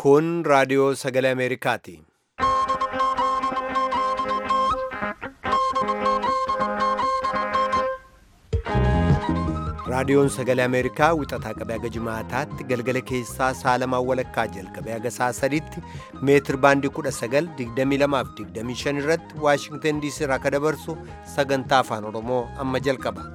Kun raadiyoo sagalee Ameerikaati. Raadiyoon sagalee Ameerikaa wixataa qabee haga jimaataatti galgala keessaa saalamaan walakkaa jalqabee haga saa sadiitti meetir baandii 1922 irratti Waashingtan diisii irraa akka dabarsu sagantaa afaan Oromoo amma jalqaba.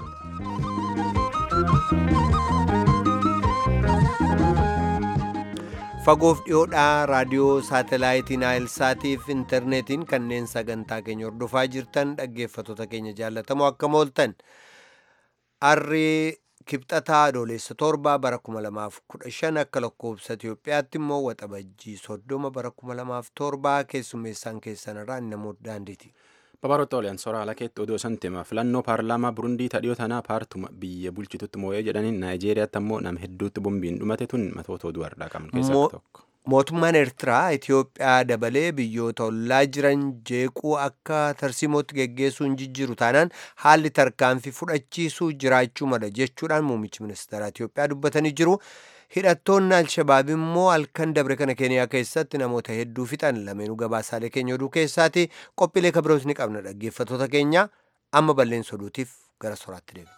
Fagoof dhiyoodhaa raadiyoo saatalaayitii Naayilsaatiif intarneetiin kanneen sagantaa keenya hordofaa jirtan dhaggeeffattoota keenya jaallatamoo akkam ooltan. Arrii kibxataa adoolessa torba bara 2015 akka lakkoofsa Itoophiyaatti immoo waxabajjii soddoma bara 2007 keessummeessaan keessanirraa namoota daandiiti. Babaroota oliyaan soraa alakeetti oduu santima filannoo paarlaamaa Burundii tadhiyoo tanaa paartuma biyya bulchitutti moo'ee jedhaniin Naayijeeriyaatti ammoo nama hedduutti bombiin dhumate tun matoota oduu har'aa qabnu keessaa tokko. Mootummaan Eertiraa Itoophiyaa dabalee biyyoota ollaa jiran jeequu akka tarsiimootti geggeessuun jijjiiru taanaan haalli tarkaanfii fudhachiisuu jiraachuu mala jechuudhaan muummichi ministeera Itoophiyaa dubbatanii jiru. Hidhattoonni Alshabaab immoo halkan dabre kana Keeniyaa keessatti namoota hedduu fixan lameenuu gabaasaalee keenya oduu keessaati qophiilee kabiroos ni qabna dhaggeeffattoota keenya amma balleessa oduutiif gara soraatti deemna.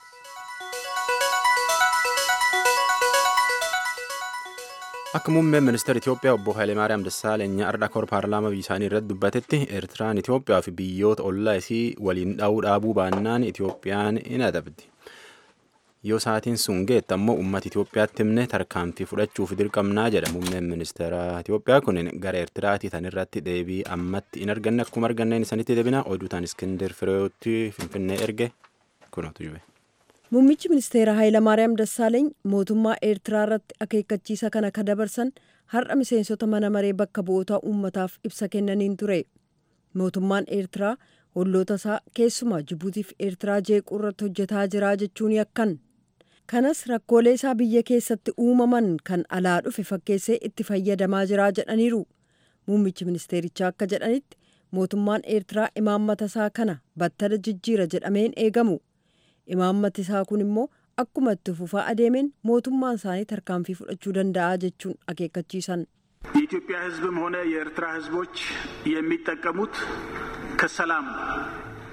Akka muummeen ministeera Itoophiyaa obbo Hayilemaariyaam Dassaaleny har'a kor paarlaamaa biyya isaanii irratti dubbatetti Eertiraan Itoophiyaa fi biyyoota ollaa isii waliin dha'uu dhaabuu baannaan Itoophiyaan hin adabdi. Yoo sa'aatiin sun geette ammoo uummata Itoophiyaatti himne tarkaanfii fudhachuuf dirqamnaa jedha muummeen ministeera Itoophiyaa kun gara Eertiraatii tan irratti deebii ammatti hin arganne akkuma arganneen isanitti deebina oduu tan Iskindir Fireewotti Finfinnee erge kunuutu jube. Muummichi ministeera Hayilamaariyaam Dassaaleeny mootummaa Eertiraa irratti akeekkachiisa kana ka dabarsan har'a miseensota mana maree bakka bu'oota uummataaf ibsa kennaniin ture. Mootummaan Eertiraa olloota isaa keessumaa Jibuutiif Eertiraa jeequu irratti hojjetaa jira jechuun yakkan. Kanas rakkoolee isaa biyya keessatti uumaman kan alaa dhufe fakkeessee itti fayyadamaa jira jedhaniiru. Muummichi ministeerichaa akka jedhanitti mootummaan Eertiraa imaammata isaa kana battala jijjiira jedhameen eegamu. imaammati isaa kun immoo akkuma itti fufaa adeemeen mootummaan isaanii tarkaanfii fudhachuu danda'a jechuun akeekkachiisan. የኢትዮጵያ ሕዝብም ሆነ የኤርትራ ሕዝቦች የሚጠቀሙት ከሰላም ነው።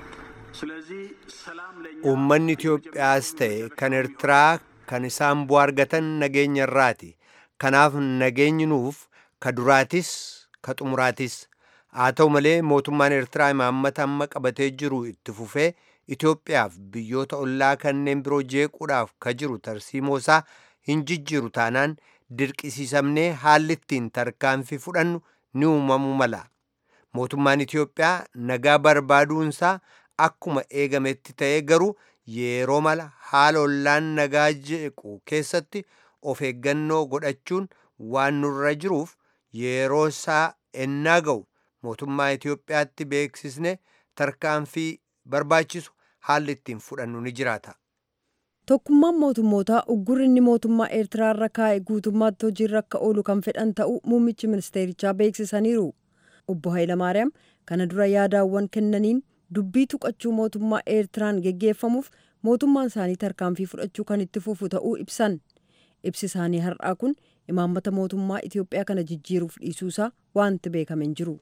ስለዚህ ሰላም ለእኛ Uummanni Itoophiyaas ta'e kan Eertiraa kan isaan bu'aa argatan nageenya irraati. Kanaaf nageenyi nuuf ka duraatis ka xumuraatis. Haa ta'u malee mootummaan Eertiraa imaammata amma qabatee jiru itti fufee Itoophiyaaf biyyoota ollaa kanneen biroo jeequudhaaf ka jiru tarsiimoo isaa hin jijjiiru taanaan dirqisiisamnee haalli ittiin tarkaanfii fudhannu ni uumamuu mala. Mootummaan Itoophiyaa nagaa barbaaduunsaa akkuma eegametti ta'ee garuu yeroo mala haala ollaan nagaa jeequ keessatti of eeggannoo godhachuun waan nurra jiruuf yeroo isaa ennaa ga'u mootummaa Itoophiyaatti beeksisne tarkaanfii barbaachisu haalli ittiin fudhannu ni jiraata. Tokkummaan mootummootaa uggurri inni mootummaa Eertiraa irra kaa'e guutummaatti hojiirra akka oolu kan fedhan ta'uu muummichi ministeerichaa beeksisaniiru. Obbo Hayilamaariyaam kana dura yaadaawwan kennaniin dubbii tuqachuu mootummaa Eertiraan geggeeffamuuf mootummaan isaanii tarkaanfii fudhachuu kan itti fufu ta'uu ibsan. Ibsi isaanii har'aa kun imaammata mootummaa Itoophiyaa kana jijjiiruuf dhiisuusaa wanti beekame hin jiru.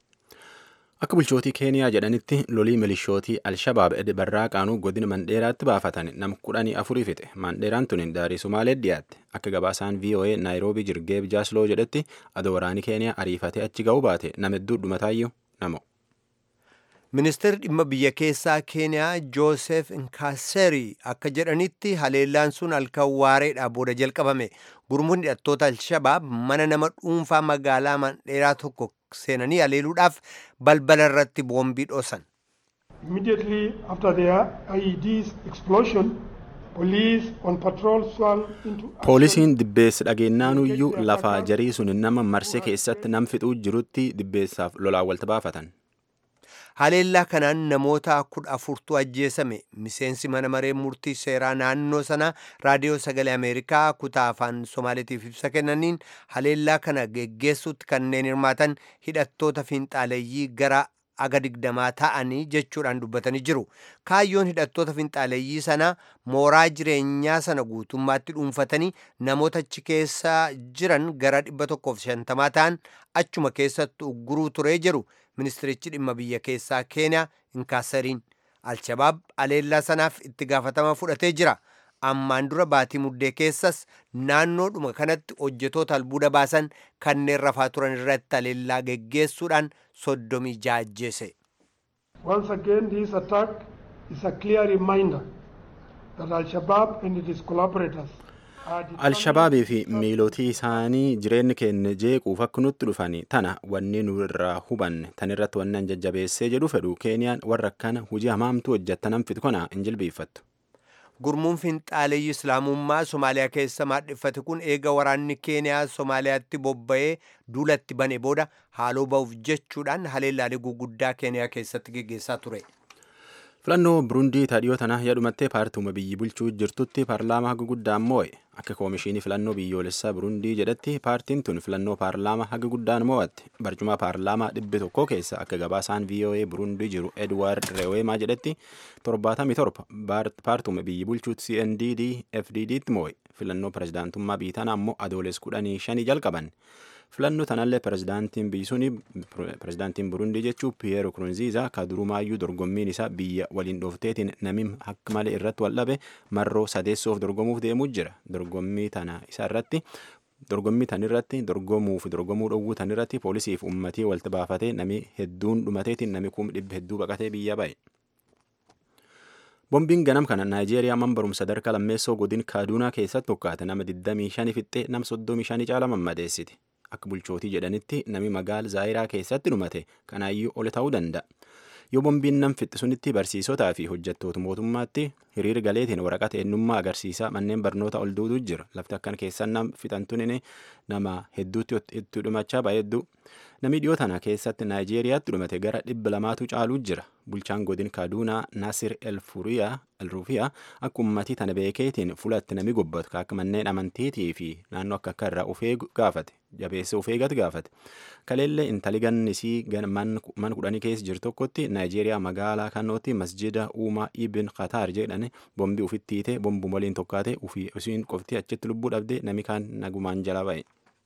Akka bulchootii Keeniyaa jedhanitti lolii milishootii Alshabaab barraaqaanuu godina Mandheeraatti baafatan nama kudhanii afurii fixe. Mandheeraan tun daarii Sumaalee dhiyaatte. Akka gabaasaan VOA Naayiroobii Jirgeeb Jaasloo jedhetti adoo waraanii Keeniyaa ariifatee achi ga'uu baate nama hedduu dhumataayyuu namo. Ministeerri dhimma biyya keessaa Keeniyaa Joosef Nkaaserii akka jedhanitti haleellaan sun halkan waareedhaa booda jalqabame. Gurmuun hidhattoota Alshabaab mana nama dhuunfaa magaalaa Mandheeraa tokko seenanii haleeluudhaaf balbala irratti boombii dhoosan. Immediately after their IED's explosion, police on patrol swung into Poolisiin dibbeessa dhageenyaanuyyuu lafaa jarii sun nama marsee keessatti nam fixuu jirutti dibbeessaaf lolaan walta baafatan. Haleellaa kanaan namoota kudha afurtu ajjeesame miseensi mana maree murtii seeraa naannoo sanaa raadiyoo sagalee Ameerikaa kutaa afaan Somaaleetiif ibsa kennaniin haleellaa kana geggeessuutti kanneen hirmaatan hidhattoota fiinxaaleeyyii gara aga digdamaa ta'anii jechuudhaan dubbatanii jiru. Kaayyoon hidhattoota finxaaleeyyii sanaa mooraa jireenyaa sana guutummaatti dhuunfatanii namoota achi keessa jiran gara 150 ta'an achuma keessatti ugguruu turee jiru ministirichi dhimma biyya keessaa keeniyaa inkaasariin. Alshabaab aleellaa sanaaf itti gaafatama fudhatee jira. ammaan dura baatii muddee keessas naannoodhuma kanatti hojjetoota albuuda baasan kanneen rafaa turan irratti aleellaa geggeessuudhaan soddomii jaajjeese. Once again, this attack is a clear reminder that Al-Shabaab and its collaborators Alshabaabii fi miilootii isaanii jireenyi keenya jeequuf akka nutti dhufani tana wanni nu irraa hubanne tan irratti wannan jajjabeessee jedhu fedhu keeniyaan warra akkana hujii hamaamtu hojjettanan fitu kana hin jilbiiffattu. gurmuun finxaaleeyyi islaamummaa somaaliyaa keessa maadhiffate kun eega waraanni keeniyaa somaaliyaatti bobba'ee duulatti bane booda haaloo ba'uuf jechuudhaan haleellaalee guguddaa keeniyaa keessatti geggeessaa ture. filannoo burundii taadhiyoo tana yaadumattee paartiuma biyyi bulchuu jirtutti paarlaamaa haga guddaan moo'e akka koomishinii filannoo biyyoolessaa burundii jedhatti paartiin tun filannoo paarlaamaa haga guddaan moo'atte barcuma paarlaamaa dhibbi tokko keessa akka gabaasaan voa burundii jiru edward reweemaa jedhetti torbaatamii torba paartiuma biyyi bulchuu cndd fdditti moo'e filannoo pirezidaantummaa biyyi tana ammoo adooles kudhanii shanii jalqaban filannoo tanallee pirezidaantiin biyyi suni pirezidaantiin burundii jechuu piyeero kurunziizaa ka durumaayyuu dorgommiin isaa biyya waliin dhoofteetiin namni akka malee irratti waldhabe marroo sadeessoof dorgomuuf deemuu jira dorgommii tana isa irratti dorgommii tan irratti dorgomuu fi dorgomuu dhowwuu tan irratti poolisiif ummatii walitti baafatee nami hedduun dhumateetiin nami kum dhibba hedduu baqatee biyya ba'e. Bombiin ganam kana Naayijeeriyaa man barumsa sadarkaa lammeessoo godin Kaaduunaa keessatti tokkaate nama 25 fixxee nama 35 caala mammadeessiti. Akka bulchootii jedhanitti nami magaal Zaayiraa keessatti dhumate kanaayyuu ol ta'uu danda'a. Yoo bombiin nam fixxe sunitti barsiisotaa fi hojjettoota mootummaatti hiriir galeetiin waraqata eenyummaa agarsiisaa manneen barnoota ol duutuu jira. Lafti akkan keessan nam fixantuun nama hedduutti itti dhumachaa baay'ee hedduu. Namni dhiyoo tana keessatti Naayijeeriyaatti dhumate gara dhibba lamaatu caaluu jira. Bulchaan godin Kaaduunaa Nasir El Rufiyaa akka uummatii tana beekeetiin fulatti nami gobbatu akka manneen amantiitii fi naannoo akka akka irraa ufee gaafate jabeessa ufee gati gaafate. Kaleellee intali gannisii man kudhanii keessa jiru tokkotti Naayijeeriyaa magaalaa kannootti masjida uumaa Ibn Qatar jedhan bombii ufitti hiite bombum waliin tokkaate ufii isiin qofti achitti lubbuu dhabde nami kaan nagumaan jala ba'e.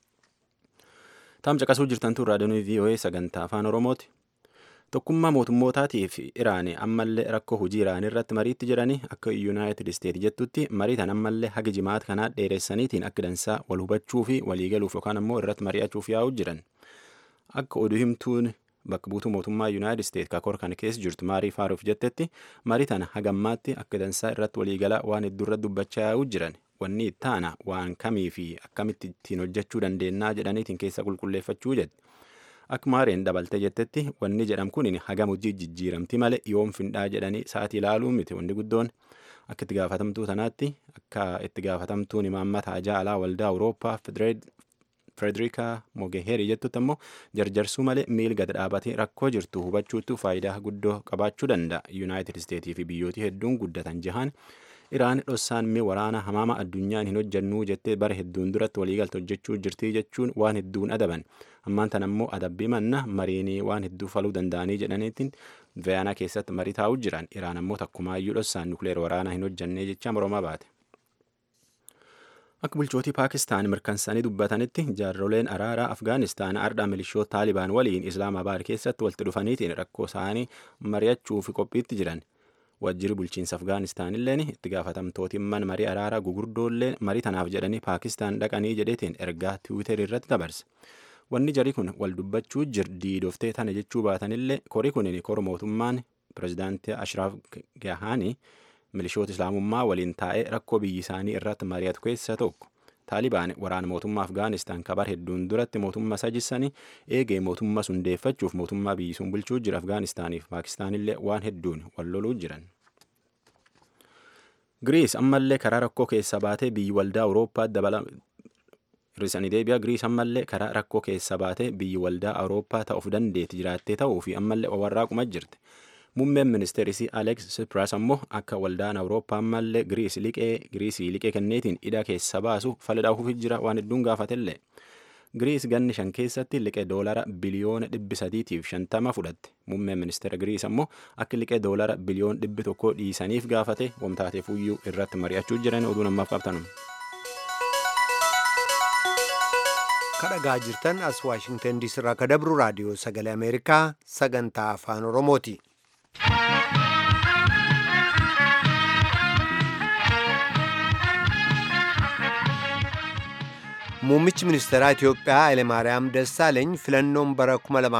Taam caqasuu jirtantu raadiyoon VOA sagantaa afaan Oromooti. Tokkummaa mootummootaatii fi Iraanii ammallee rakkoo hojii Iraanii irratti mariitti jiranii akka Yuunaayitid Isteet jettutti marii tan ammallee haga jimaata kanaa dheeressaniitiin akka dansaa wal hubachuu fi waliigaluuf yookaan ammoo irratti mari'achuuf yaa'uu jiran. Akka oduu himtuun bakka buutuu mootummaa Yuunaayitid Isteet kakor kana keessa jirtu maarii faaruuf jettetti marii tana hagammaatti akka dansaa irratti waliigalaa waan hedduu irratti dubbachaa yaa'uu jiran. Wanni ittaana waan kamii fi akkamitti ittiin hojjechuu dandeennaa jedhaniitiin keessa qulqulleeffachuu jedhe. Akka maareen dabaltee jettetti wanni jedham kun hagam hojii jijjiiramti malee yoom findhaa jedhanii sa'aatii ilaaluu miti wanni guddoon akka itti gaafatamtuu tanaatti akka itti gaafatamtuun imaammata ajaa alaa waldaa Awurooppaa Frederiika Mogeheeri jettutti ammoo jarjarsuu malee miil gad dhaabatee rakkoo jirtu hubachuutu faayidaa guddoo qabaachuu danda'a. Yuunaayitid Isteetii fi biyyooti hedduun guddatan jahaan Iraan dhossaan mi waraana hamaama addunyaan hin hojjannuu jettee bara hedduun duratti waliigalta hojjechuu jirtii jechuun waan hedduun adaban. Ammaan tan ammoo adabbii manna mariinii waan hedduu faluu danda'anii jedhaniitiin Viyaanaa keessatti marii taa'uu jiran. Iraan ammoo takkumaayyuu dhossaan nukleer waraanaa hin hojjannee jecha mormaa baate. Akka bulchootii Paakistaan mirkansanii dubbatanitti jaarroleen araaraa Afgaanistaan ardhaa milishoota Taalibaan waliin Islaamabaad keessatti walitti dhufaniitiin rakkoo isaanii mari'achuuf qophiitti jiran. Wajjirri bulchiinsa Afgaanistaan illeen itti gaafatamtootiin man marii araaraa gugurdoollee marii tanaaf jedhanii Paakistaan dhaqanii jedheetiin ergaa Tiwiiterii irratti dabarse. Wanni jarii kun wal dubbachuu jir diidoftee tana jechuu baatanillee korii kun kora mootummaan pirezidaantii Ashraaf Gahaanii milishoota islaamummaa waliin taa'ee rakkoo biyyi isaanii irratti mari'atu keessa tokko. Taalibaan waraana mootummaa Afgaanistaan kabar hedduun duratti mootummaa sajjisanii eegee mootummaa sun deeffachuuf mootummaa biyyi sun bulchuu jira Afgaanistaaniif Paakistaanillee waan hedduun wal loluu jiran. Giriis ammallee karaa rakkoo keessa baatee biyyi waldaa Awurooppaa dabala hir'isanii deebi'a Giriis ammallee karaa rakkoo keessa baatee biyyi waldaa Awurooppaa ta'uuf dandeetti jiraattee ta'uu fi ammallee warraaquma jirti. Muummeen ministeerisii Alex Tsipras ammoo akka waldaan Awurooppaa ammallee Giriisii liqee kenneetiin hidha keessa baasu fala dhahuuf jira waan hedduun gaafatellee. Giriis ganni shan keessatti liqee doolara biliyoona dhibbi sadiitiif shantama fudhatte. Muummeen ministeera Giriis ammoo akka liqee doolara biliyoon dhibbi tokko dhiisaniif gaafate wamtaateef iyyuu irratti mari'achuu jiran oduu namaaf qabtanum. kadhagaa jirtan as waashingtan diisii irraa kadabru raadiyoo sagalee ameerikaa sagantaa afaan oromooti. muummichi ministeeraa itiyoophiyaa hayilemaariyaam dassaaleeny filannoon bara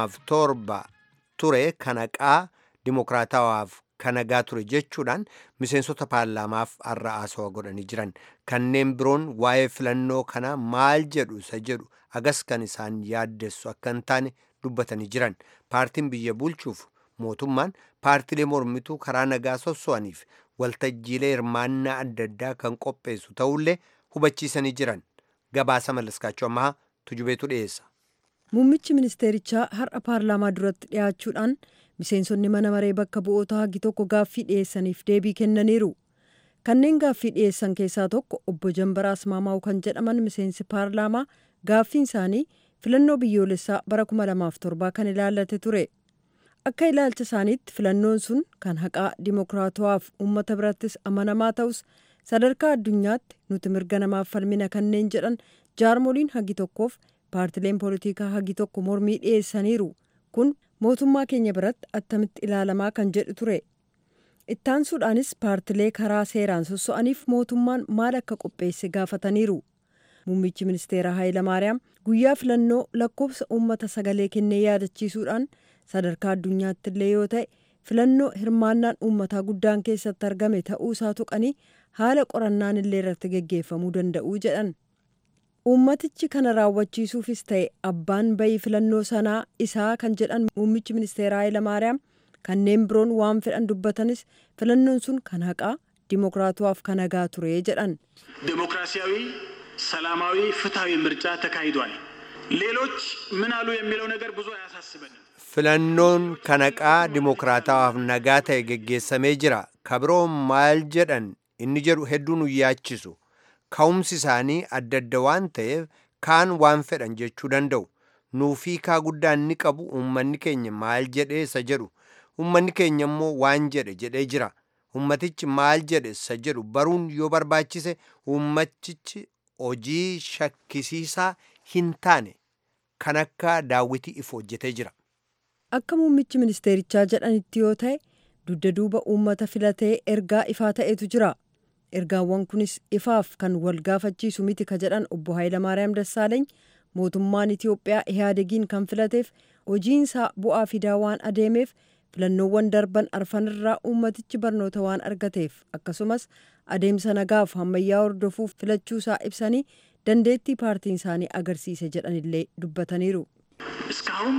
2007 ture kanaqaa dimokiraatawaaf kanagaa ture jechuudhaan miseensota paarlaamaaf har'a haasawaa godhanii jiran kanneen biroon waa'ee filannoo kana maal jedhu isa jedhu agas kan isaan yaaddessu akka hin taane dubbatanii jiran paartiin biyya bulchuuf mootummaan paartilee mormituu karaa nagaa sosso'aniif waltajjiilee hirmaannaa adda addaa kan qopheessu ta'ullee hubachiisanii jiran gabaasa mallaskaachuu ammaa tujubeetu dhiyeessa. Muummichi ministeerichaa har'a paarlaamaa duratti dhiyaachuudhaan miseensonni mana maree bakka bu'oota hagi tokko gaaffii dhiyeessaniif deebii kennaniiru. Kanneen gaaffii dhiyeessan keessaa tokko obbo Jambaraa Asmaamaa'u kan jedhaman miseensi paarlaamaa gaaffiin isaanii filannoo biyyoolessaa bara 2007 kan ilaallate ture. Akka ilaalcha isaaniitti filannoon sun kan haqaa dimokiraatawaaf uummata birattis amanamaa ta'us sadarkaa addunyaatti nuti mirga namaaf falmina kanneen jedhan jaarmoliin hagi tokkoof paartileen poolitikaa hagi tokko mormii dhiyeessaniiru kun mootummaa keenya biratti attamitti ilaalamaa kan jedhu ture ittaansuudhaanis paartilee karaa seeraan sosso'aniif mootummaan maal akka qopheesse gaafataniiru muummichi ministeera Hayilamaariyaam guyyaa filannoo lakkoofsa uummata sagalee kennee yaadachiisuudhaan sadarkaa addunyaatti illee yoo ta'e filannoo hirmaannaan uummataa guddaan keessatti argame ta'uu isaa tuqanii haala qorannaan illee irratti geggeeffamuu danda'uu jedhan. Uummatichi kana raawwachiisuufis ta'e abbaan bayii filannoo sanaa isaa kan jedhan muummichi ministeera Hayilamaariyaam kanneen biroon waan fedhan dubbatanis filannoon sun kan haqaa dimokiraatawaaf kan nagaa ture jedhan. ዴሞክራሲያዊ፣ ሰላማዊ፣ ፍትሐዊ ምርጫ ተካሂዷል። ሌሎች ምን አሉ የሚለው ነገር ብዙ አያሳስበንም። filannoon kan haqaa dimokiraatawaaf nagaa ta'e geggeessamee jira kabiroon maal jedhan inni jedhu hedduu nu yaachisu ka'umsi isaanii adda adda waan ta'eef kaan waan fedhan jechuu danda'u nuufii kaa guddaa inni qabu uummanni keenya maal jedhee isa jedhu uummanni keenya immoo waan jedhe jedhee jira ummatichi maal jedhe isa jedhu baruun yoo barbaachise ummatichi hojii shakkisiisaa hin taane kan akka daawwitii if hojjetee jira. Akka muummichi ministeerichaa jedhanitti yoo ta'e dugda duuba uummata filatee ergaa ifaa ta'etu jira. Ergaawwan kunis ifaaf kan wal gaafachiisu miti ka jedhan obbo Hayilamaariyaam Dassaaleeny mootummaan Itiyoophiyaa ihaadegiin kan filateef hojiinsaa bu'aa fidaa waan adeemeef filannoowwan darban arfanirraa uummatichi barnoota waan argateef akkasumas adeemsa nagaaf ammayyaa hordofuuf filachuusaa ibsanii dandeettii paartiin isaanii agarsiise jedhanillee dubbataniiru. እስካሁን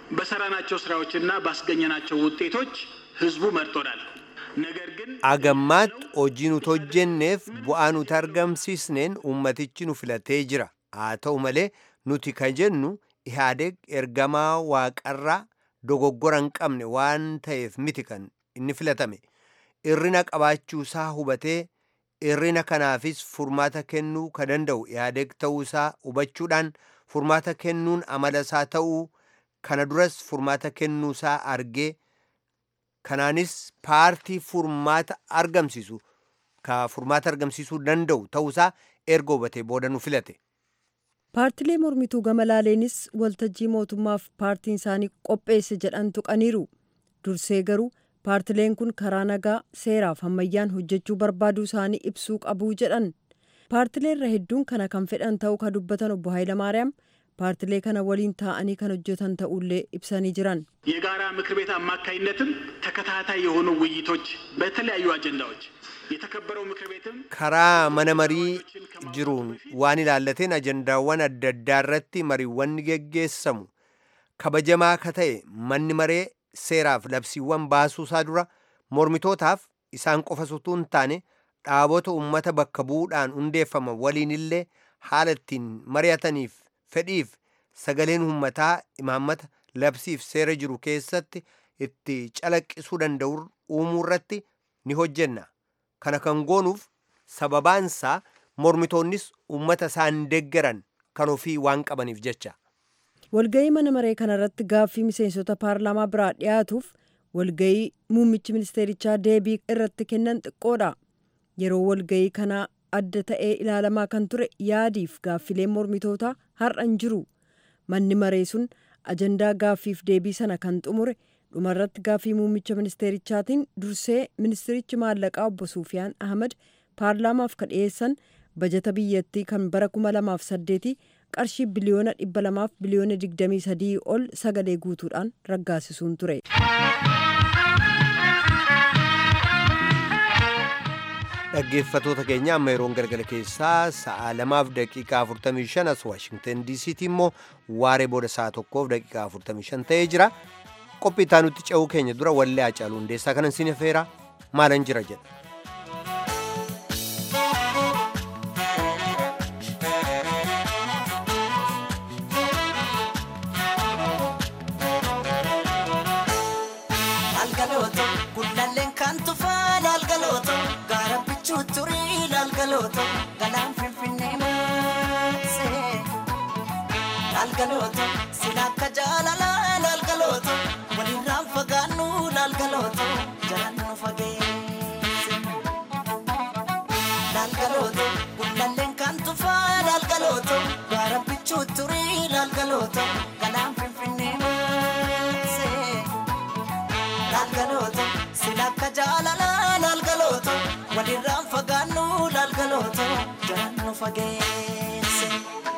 በሰራናቸው ስራዎችና ባስገኘናቸው ውጤቶች ህዝቡ መርጦናል። ነገር ግን agammaatti hojii nuti hojjenneef bu'aa nuti argamsiisneen ummatichi nu filatee jira haa ta'u malee nuti kan jennu ihaadeeg ergamaa waaqarraa dogoggora hin qabne waan ta'eef miti kan inni filatame irrina qabaachuusaa hubatee irrina kanaafis furmaata kennuu ka danda'u ihaadeeg ta'uusaa hubachuudhaan furmaata kennuun amala isaa ta'uu kana duras furmaata kennuusaa argee kanaanis paartii furmaata argamsiisu ka furmaata argamsiisuu danda'u ta'uusaa erga hubatee booda nu filate. Paartilee mormituu gama laaleenis waltajjii mootummaaf paartiin isaanii qopheesse jedhan tuqaniiru. Dursee garuu paartileen kun karaa nagaa seeraaf ammayyaan hojjechuu barbaaduu isaanii ibsuu qabuu jedhan. Paartileerra hedduun kana kan fedhan ta'uu ka dubbatan obbo Hayilamaariyaam paartilee kana waliin taa'anii kan hojjetan ta'ullee ibsanii jiran. የጋራ ምክር ቤት አማካይነትም ተከታታይ የሆኑ ውይይቶች በተለያዩ አጀንዳዎች የተከበረው ምክር ቤትም karaa mana marii jiruun waan ilaallateen ajandaawwan adda addaa irratti mariiwwan ni geggeessamu kabajamaa ka ta'e manni maree seeraaf labsiiwwan baasuusaa dura mormitootaaf isaan qofa utuu hin taane dhaabota ummata bakka bu'uudhaan hundeeffama waliin illee haala ittiin mari'ataniif fedhiif sagaleen ummataa imaammata labsiif seera jiru keessatti itti calaqqisuu danda'u uumuu irratti ni hojjenna kana kan goonuuf sababaansaa mormitoonnis ummata isaan deeggaran kan ofii waan qabaniif jecha. walgayii mana maree kanarratti gaaffii miseensota paarlaamaa biraa dhiyaatuuf walgayii muummichi ministeerichaa deebii irratti kennan xiqqoodha yeroo walgayii kanaa adda ta'ee ilaalamaa kan ture yaadiif gaaffileen mormitootaa har'a hin jiru manni maree sun ajandaa gaaffiif deebii sana kan xumure dhumarratti gaaffii muummicha ministeerichaatiin dursee ministerichi maallaqaa obbo Suufiyaan Ahmad paarlaamaaf kan dhiyeessan bajata biyyattii kan bara 2008 qarshii biliyoona 200 biliyoona 23 ol sagalee guutuudhaan raggaasisuun ture. dhaggeeffatoota keenya amma yeroon galgala keessaa sa'a lamaaf daqiiqaa 45 as waashingtan diisiitti immoo waaree booda sa'a tokkoof daqiiqaa 45 ta'ee jira qophii itaanutti ce'uu keenya dura wallee Haacaaluu hundeessaa kanan siin affeera maalan jira jedha. Laalgalooto gullalleen kan tufaa laalgalooto gaara bichuu turii laalgalooto galaan finfinnee maasee laalgalooto sila akka jaalalaa laalgalooto walirraan fagaannu laalgalooto jalaan nu fageesse laalgalooto gullalleen kan tufaa laalgalooto gaara bichuu turii laalgalooto galaan finfinnee maasee. laalgalooto silakka jaalala laalgalooto walirraan fagaannu laalgalooto jalaan nu fageesse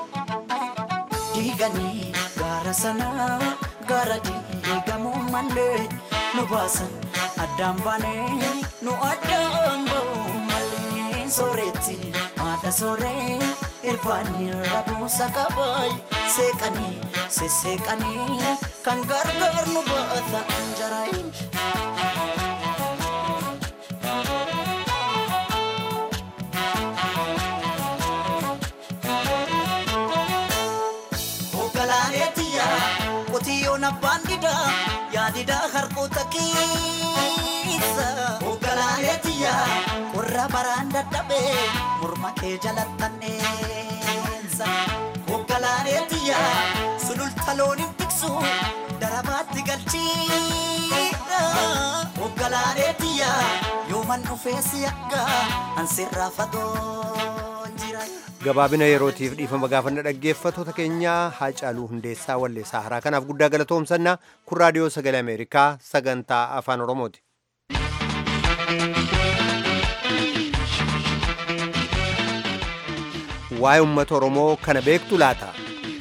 diiganii gaara sanaa gaara diigamuu malee nu baasan addaan baanee nu addaan ba'uu malee sooretti haadha sooree irfaanii rabuusa qabaay seeqanii sesseeqanii kan gargaar nu baata anjaraayin. Hoogganaaneetiyya qotiyyoon abbaan didaa yaadidaa harkoota keessa. Hoogganaaneetiyya qorra baraan dadhabee morma kee jalattanneessa. Hoogganaaneetiyya sululta looniin tiksu darabaatti galchiidha. Hoogganaaneetiyya yooman dhufee si akka ansirraa fagoon jira. gabaabina yerootiif dhiifama gaafanna dhaggeeffatoota keenyaa haacaaluu hundeessaa walleessaa haraa kanaaf guddaa galatoomsannaa kun raadiyoo sagalee ameerikaa sagantaa afaan oromooti. waa'ee uummata oromoo kana beektu laata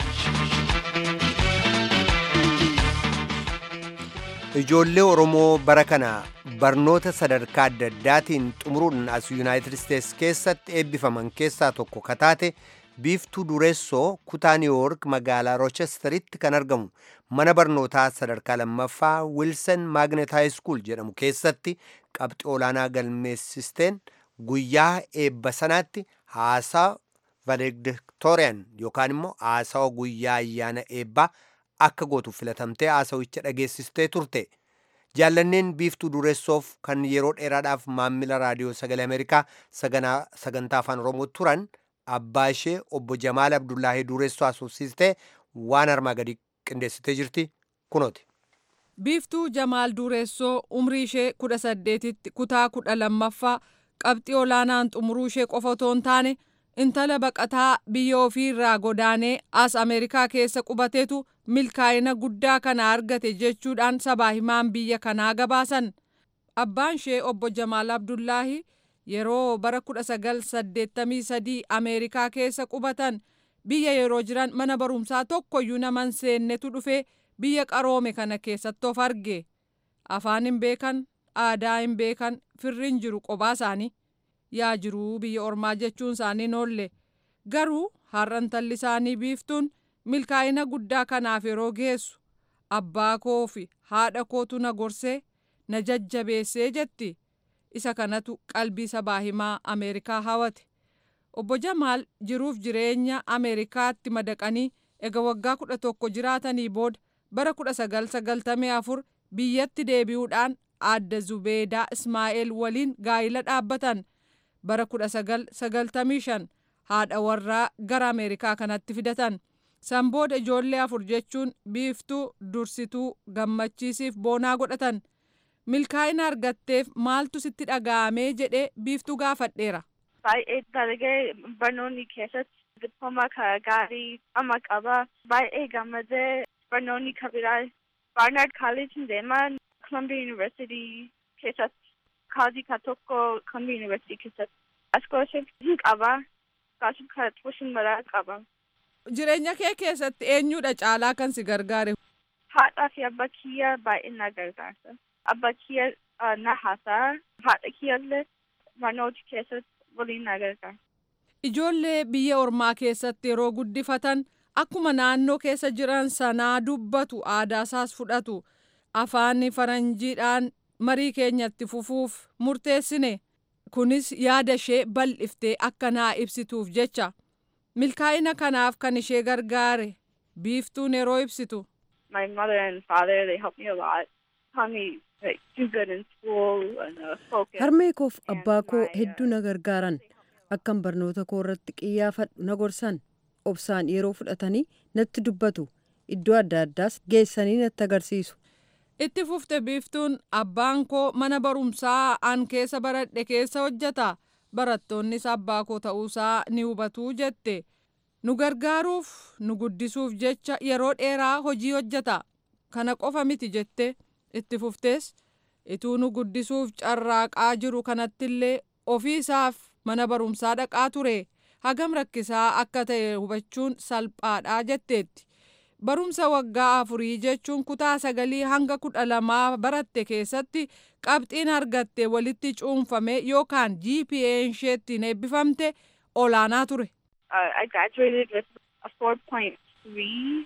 ijoollee oromoo bara kana barnoota sadarkaa adda addaatiin xumuruun as yuunaayitid isteets keessatti eebbifaman keessaa tokko kataate biiftuu dureessoo kutaa niiwuork magaalaa roochesteritti kan argamu mana barnootaa sadarkaa lammaffaa wilson maagnet haayiskuul jedhamu keessatti qabxii olaanaa galmeessisteen guyyaa eebba sanaatti haasaa valediktooriyaan yookaan immoo haasawa guyyaa ayyaana eebbaa akka gootuuf filatamtee haasawicha dhageessistee turte jaallanneen biiftuu dureessoof kan yeroo dheeraadhaaf maammila raadiyoo sagalee ameerikaa sagantaa afaan oromoo turan abbaa ishee obbo jamaal abdullaahii dureessoo haasofsiistee waan armaa gadi qindeessitee jirti kunooti. biiftuu jamaal dureessoo umrii ishee kudha saddeetitti kutaa kudha lammaffaa qabxii olaanaan xumuruu ishee qofa otoo hin taane intala baqataa biyya ofii irraa godaanee as ameerikaa keessa qubateetu milkaa'ina guddaa kana argate jechuudhaan sabaa himaan biyya kanaa gabaasan abbaan ishee obbo jamaal abdullaahi yeroo bara 1983 ameerikaa keessa qubatan biyya yeroo jiran mana barumsaa tokkoyyuu nama hin seennetu dhufee biyya qaroome kana keessatti of arge afaan hin beekan aadaa hin beekan firri hin jiru qophaa isaanii yaa jiruu biyya ormaa jechuun isaanii noolle garuu har'a intalli isaanii biiftuun milkaa'ina guddaa kanaaf yeroo geessu abbaa koo fi haadha kootu na gorsee na jajjabeessee jetti isa kanatu qalbii sabaa himaa ameerikaa hawate obbo jamaal jiruuf jireenya ameerikaatti madaqanii ega waggaa kudha tokko jiraatanii booda bara kudha sagal sagaltamii afur biyyatti deebi'uudhaan aadde zubeedaa ismaa'eel waliin gaa'ila dhaabbatan bara kudha sagal sagaltamii shan haadha warraa gara ameerikaa kanatti fidatan san booda ijoollee afur jechuun biiftuu dursituu gammachiisiif boonaa godhatan milkaa'ina argatteef maaltu sitti dhaga'amee jedhee biiftuu gaafadheera. baay'ee dalagee barnoonni keessatti dippoomaa gaarii amma qaba baay'ee gammadee barnoonni kabiraa barnard college deema columbia university keessatti kaazii ka tokko columbia university keessatti scholarship hin qaba scholarship ka tuition maraa qaba. Jireenya kee keessatti eenyudha caalaa kan si gargaare? Haadhaa fi abbaa kiyya baay'ee na gargaarsa. Abbaa kiyya na haasa'a. Haadha kiyyallee barnoota keessatti waliin na gargaara. Ijoollee biyya ormaa keessatti yeroo guddifatan akkuma naannoo keessa jiran sanaa dubbatu aadaasaas fudhatu afaan faranjiidhaan marii keenyatti fufuuf murteessine kunis yaada ishee bal'iftee akka naa ibsituuf jecha milkaa'ina kanaaf kan ishee gargaare biiftuun yeroo ibsitu. My mother and father they helped me a lot. Taught me like do good in school and uh, focus. Harmee koof abbaa koo hedduu na gargaaran akkan barnoota koo irratti xiyyeeffadhu na gorsan obsaan yeroo fudhatanii natti dubbatu iddoo adda addaas geessanii natti agarsiisu. Itti fufte biiftuun abbaan koo mana barumsaa an keessa baradhe keessa hojjeta barattoonnis abbaa koo ta'uusaa ni hubatuu jette nu gargaaruuf nu guddisuuf jecha yeroo dheeraa hojii hojjeta kana qofa miti jette itti fuftees ituu nu guddisuuf carraaqaa jiru kanattillee ofii isaaf mana barumsaa dhaqaa ture hagam rakkisaa akka ta'e hubachuun salphaadhaa jetteetti. barumsa waggaa afurii jechuun kutaa sagalii hanga kudha lamaa baratte keessatti qabxiin argatte walitti cuunfame yookaan GPA isheettiin eebbifamte olaanaa ture. Uh, I graduated with a 4.3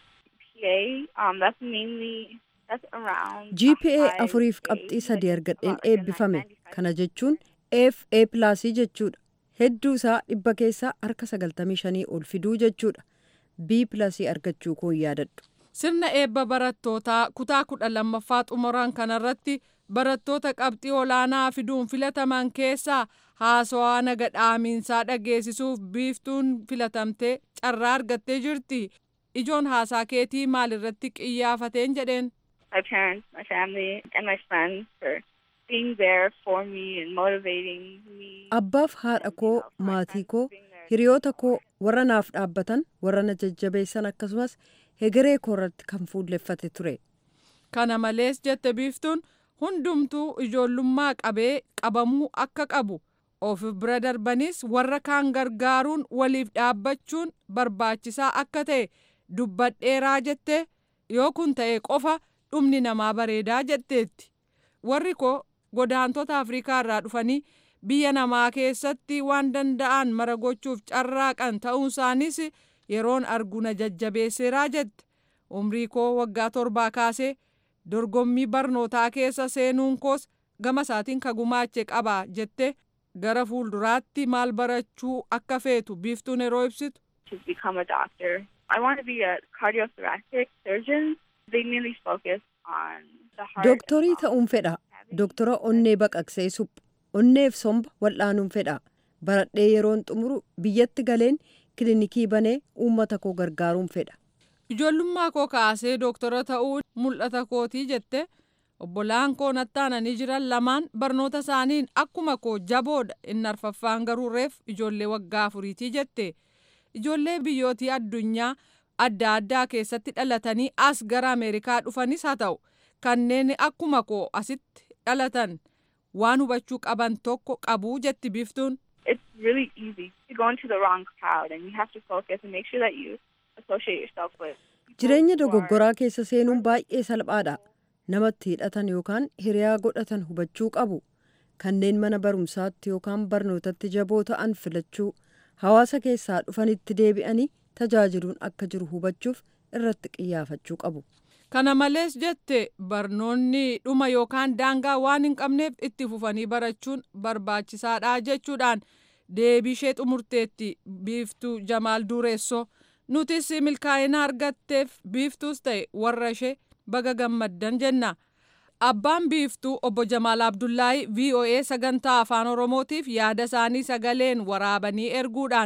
GPA. Um, that's mainly that's around. a GPA high afuriif grade, qabxii sadii like argadheen about like a eebbifame 95. kana jechuun F A pilaasii jechuudha. Hedduu isaa dhibba keessaa harka sagaltamii shanii ol fiduu jechuudha. B pilaasii argachuu koo hin yaadadhu. Sirna eebba barattootaa kutaa kudha lammaffaa xumuran kanarratti barattoota qabxii olaanaa fiduun filataman keessaa haasawaa naga dhaamiinsaa dhageessisuuf biiftuun filatamtee carraa argattee jirti. Ijoon haasaa keetii maalirratti qiyyaafateen jedheen. My parents, my family, and my friends for being there for me and motivating me. Abbaaf haadha koo, maatii koo, hiriyoota koo warra naaf dhaabbatan, warra na jajjabeessan akkasumas hegeree koo irratti kan fuulleffate ture. Kana malees jette biiftuun hundumtuu ijoollummaa qabee qabamuu akka qabu of bira darbanis warra kaan gargaaruun waliif dhaabbachuun barbaachisaa akka ta'e dubbadheeraa jette yoo kun ta'e qofa dhumni namaa bareedaa jetteetti. Warri koo godaantota Afrikaa irraa dhufanii biyya namaa keessatti waan danda'an mara gochuuf carraaqan ta'uun isaanis yeroon argu na jajjabeesseeraa jette. Umrii koo waggaa torbaa kaasee dorgommii barnootaa keessa seenuun koos gama isaatiin ka gumaache qaba jette gara fuulduraatti maal barachuu akka feetu biiftuun yeroo ibsitu. to become a doctor. I want to be a cardiothoracic surgeon. They mainly focus on the heart. Dooktorii um, ta'uun fedha. cavity. Dooktora onnee baqaqsee suphu. Onneef somba wal'aanuun fedha. Baradhee yeroon xumuru biyyatti galeen kilinikii banee uummata koo gargaaruun fedha. Ijoollummaa koo kaasee dooktora ta'uu mul'ata kootii jette obbolaan koo nattaananii jiran lamaan barnoota isaaniin akkuma koo jaboodha inni arfaffaan garuu reef ijoollee waggaa afuriitii jette ijoollee biyyootii addunyaa adda addaa keessatti dhalatanii as gara ameerikaa dhufanis haa ta'u kanneen akkuma koo asitti dhalatan waan hubachuu qaban tokko qabuu jetti biiftuun. It's really easy to go into the wrong crowd, and you have to focus and make sure that you associate yourself with. people Jireenya who are dogoggoraa keessa seenuun baay'ee salphaadha. Namatti hidhatan yookaan hiriyaa godhatan hubachuu qabu. Kanneen mana barumsaatti yookaan barnootatti jaboo ta'an filachuu, hawaasa keessaa dhufanitti deebi'anii tajaajiluun akka jiru hubachuuf irratti xiyyeeffachuu qabu. Kana malees jette barnoonni dhuma yookaan daangaa waan hin qabneef itti fufanii barachuun barbaachisaadha jechuudhaan deebii ishee xumurteetti biiftuu Jamaal Dureessoo. Nutis milkaa'ina argatteef biiftuus ta'e warra ishee baga gammaddan jenna. Abbaan biiftuu obbo Jamaal Abdullaahi VOA sagantaa afaan Oromootiif yaada isaanii sagaleen waraabanii erguudhaan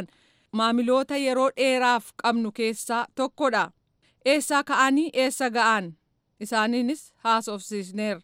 maamiloota yeroo dheeraaf qabnu keessaa tokkodha. Eessaa ka'anii eessa ga'an isaaniinis haasofsiisneerra.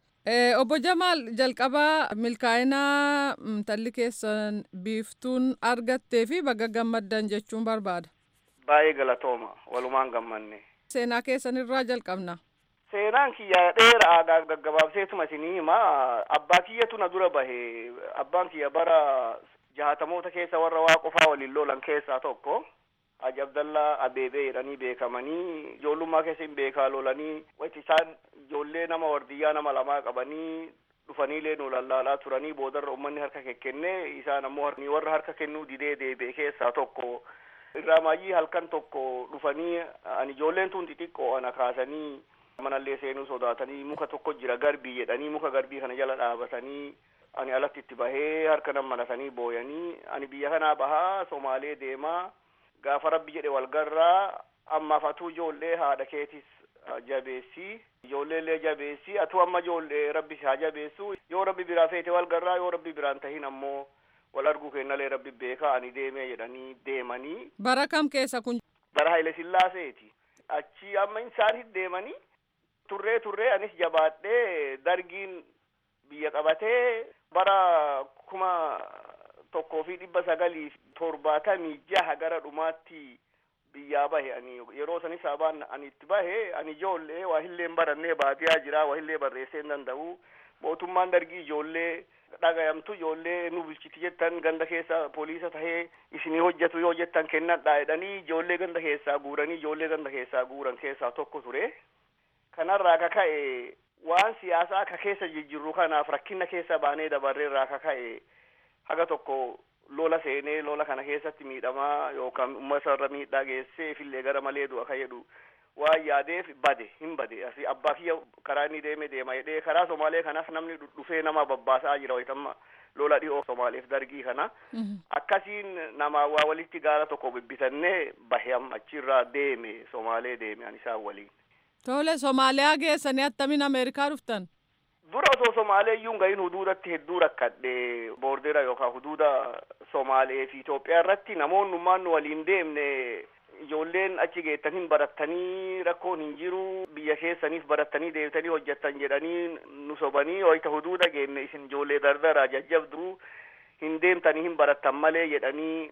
Obbo Jamaal jalqabaa milkaa'inaa intalli keessan biiftuun argattee fi baga gammaddan jechuun barbaada. Baay'ee galatooma walumaan gammanne. Seenaa keessan irraa jalqabna. Seenaan kiyya dheeraa gaggabaabseetuma isinii hima abbaa kiyyatu na dura bahe abbaan kiyya bara jahatamoota keessa warra waa qofaa waliin lolan keessaa tokko. Haji Abdallaa Abeebee jedhanii beekamanii ijoollummaa keessa hin beekaa lolanii wanti isaan ijoollee nama wardiyyaa nama lamaa qabanii dhufaniilee nu lallaalaa turanii boodarra uummanni harka kennee isaan ammoo warra harka kennuu didee deebi'e keessaa tokko irraa maayyii halkan tokko dhufanii ani ijoolleen tun xixiqqoo ana kaasanii manallee seenuu sodaatanii muka tokko jira garbii jedhanii muka garbii kana jala dhaabatanii ani alatti itti bahee harka nan maratanii booyanii ani biyya kanaa bahaa somaalee deemaa gaafa rabbi jedhe walgarraa ammaaf atuu ijoollee haadha keetis jabeessi ijoolleellee jabeessi atuu amma ijoollee rabbi haa jabeessu yoo rabbi biraa feete walgarraa yoo rabbi biraan tahin ammoo wal arguu kennalee rabbi beekaa ani deemee jedhanii deemanii. Bara kam keessa kun? Bara Haile Sillaaseeti. Achi amma isaan deemanii turree turree anis jabaadhee dargiin biyya qabatee bara kuma tokkoo fi dhibba sagalii torbaatamii jaha gara dhumaatti biyyaa bahe ani yeroo sanis sabaan ani itti bahe ani ijoollee waa hilleen barannee baadiyaa jira waa hillee barreessee hin danda'u mootummaan dargii ijoollee dhagayamtu ijoollee nu bulchiti jettan ganda keessa poolisa tahee isinii hojjetu yoo jettan kennadhaa jedhanii ijoollee ganda keessaa guuranii ijoollee ganda keessaa guuran keessaa tokko ture kanarraa ka ka'e waan siyaasaa ka keessa jijjiirru kanaaf rakkina keessa baanee dabarreerraa ka ka'e haga tokko lola seenee lola kana keessatti miidhamaa yookaan uummata irra miidhaa geessee ifillee gara malee du'a ka jedhu waan yaadeef bade hin bade asi abbaa kiyya karaa inni deeme deema jedhee karaa somaalee kanas namni dhufee nama babbaasaa jira wayitamma lola dhihoo somaaleef dargii kana akkasiin nama waa walitti gaara tokko bibbitannee bahe amma achirraa deeme somaalee deeme ani isaan waliin. Tole Somaaliyaa geessanii attamiin Ameerikaa dhuftan? Dura osoo Somaalee iyyuu gahin huduudatti hedduu rakkadhe boordera yookaan huduuda Somaalee fi Itoophiyaa irratti namoonnummaan nu waliin deemne ijoolleen achi geettan hin barattanii rakkoon hin jiru biyya keessaniif barattanii deebitanii hojjettan jedhanii nu sobanii wayita huduuda geenne isin ijoollee dardaraa jajjabduu hin deemtanii hin barattan malee jedhanii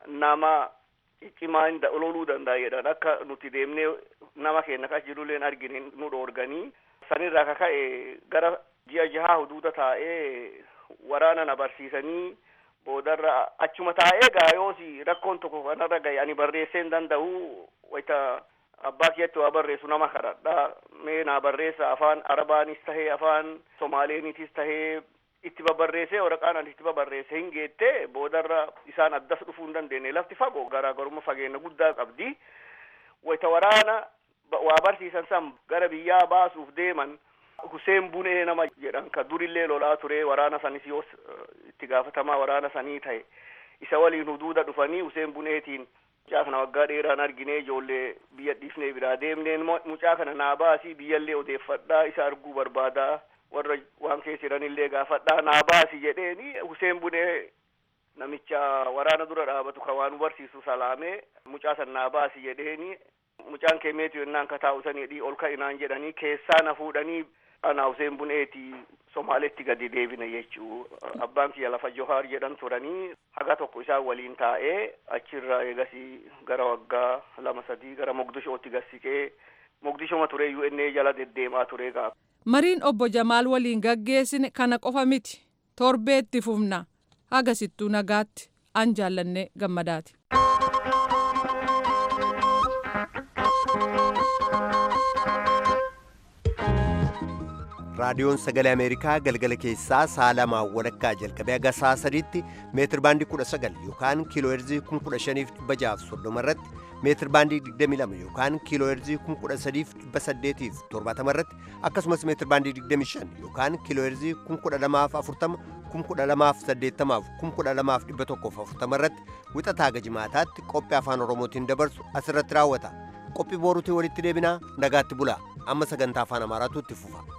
nama cimaa hin loluu danda'a jedhan akka nuti deemnee nama keenya kas jirulleen argine nu dhoorganii sanirraa ka ka'e gara ji'a jahaa huduuda taa'ee waraana na barsiisanii boodarra achuma taa'ee gaayoosi rakkoon tokko kanarra gahe ani barreessee hin danda'u wayita abbaa kiyyatti waa barreessu nama kadhadha mee naa barreessa afaan arabaanis tahee afaan somaaleenitis tahee itti babarreessee waraqaan ani itti babarreesse hin geette boodarra isaan addas dhufuu hin dandeenye lafti fagoo garaagarummaa fageenya guddaa qabdi wayita waraana waa barsiisan san gara biyyaa baasuuf deeman Huseen Bunee nama jedhan ka durillee lolaa ture waraana sanis yoo itti gaafatamaa waraana sanii ta'e isa waliin huduuda dhufanii Huseen Buneetiin mucaa kana waggaa dheeraan arginee ijoollee biyya dhiifnee biraa deemneen mucaa kana naa baasii biyyallee odeeffadhaa isa arguu barbaadaa warra waan keessa jiranillee gaafadhaa naa baasi jedheeni Huseen Bunee namicha waraana dura dhaabatu ka waan barsiisu salaamee mucaa san naa baasi jedheeni mucaan keemeetu yennaan ka taa'u san jedhii ol ka'inaan jedhanii keessaa na fuudhanii ana Huseen Buneeti Somaaletti gadi deebine jechuu abbaan kiyya lafa Johaar jedhan turanii haga tokko isaan waliin taa'ee achirraa eegasii gara waggaa lama sadii gara Mogdishootti gassiqee Mogdishoma ture UNA jala deddeemaa ture gaaf. Mariin obbo Jamaal waliin gaggeessine kana qofa miti torbeetti fufna hagasittuu nagaatti an jaallannee gammadaati. raadiyoon sagalee ameerikaa galgala keessaa sa'a lamaa walakkaa jalqabee haga sa'a sadiitti meetir baandii kudha sagal yookaan kiiloo heerzii kun kudha shaniif dhibba jaaf soddoma irratti meetir baandii digdami lama yookaan kiiloo heerzii kun kudha sadiif dhibba saddeetiif torbaatama irratti akkasumas meetir baandii digdami shan yookaan kiiloo heerzii kun kudha lamaaf afurtama kun kudha lamaaf saddeettamaaf kun kudha lamaaf dhibba tokkoof afurtama irratti wixataa haga jimaataatti qophii afaan oromootiin dabarsu asirratti raawwata qophii booruutiin walitti deebinaa nagaatti bulaa amma sagantaa afaan amaaraatu itti fufa.